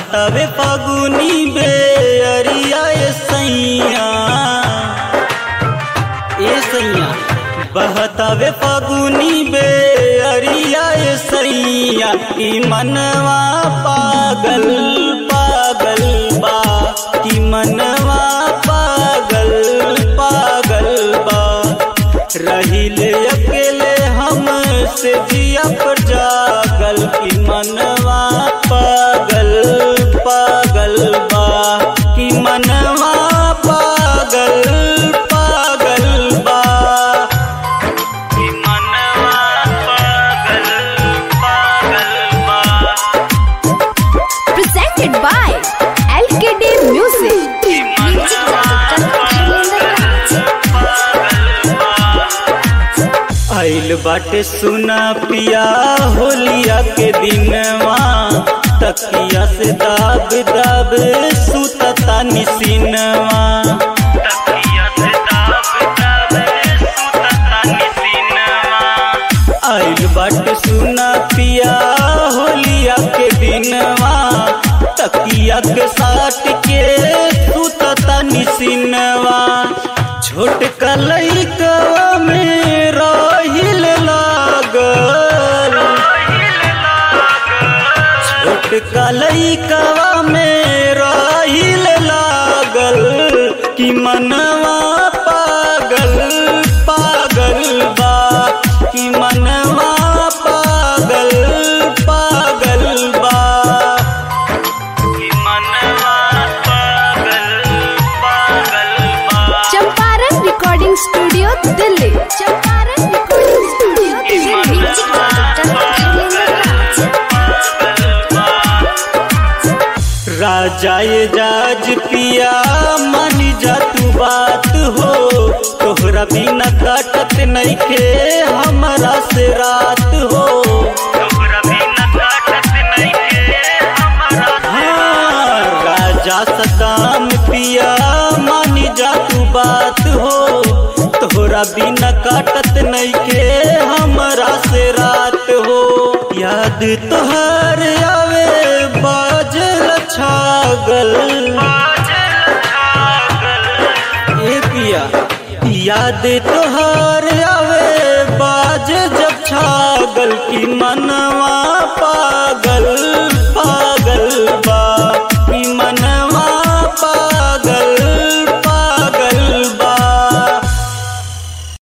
बहतावे फागुनी बेअरिया ए सैया ए सैया बहतावे फागुनी बेअरिया ए सैया ई मनवा पागल पागल बा की मनवा पागल पागल बा रहिल अकेले हम से जिया पर जागल की मनवा पागल पागल बा की मनवा पागल पागल बा की मनवा पागल पागल बा presented by LKD Music. Music आइल बाटे सुना पिया होलिया के दिनवा तकिया से दाब दाब सुतता निसिनवा तकिया से दाब दाब सुतता निसिनवा आइल बाटे सुना पिया होलिया के दिनवा तकिया के साथ के सुतता निसिनवा छोट कलैकवा में रहिल लागल छोट कलैकवा में रहिल लागल कि मनवा पागल पागल बा कि मनवा पागल पागल बा कि मनवा पागल पागल बा Champaran Recording Studio, Delhi. Champaran Recording Studio, Delhi. राजा ये जाज पिया मान जा तू बात हो तोहरा बिना काटत नइखे हमरा से रात हो तोहरा बिना काटत नइखे हमरा हाँ, राजा सकाम पिया मान जा तू बात हो तोहरा बिना काटत नइखे हमरा से रात हो याद तोहर आवे बाजल छागल ए पिया याद तोहर आवे बाज जब छागल की मनवा पा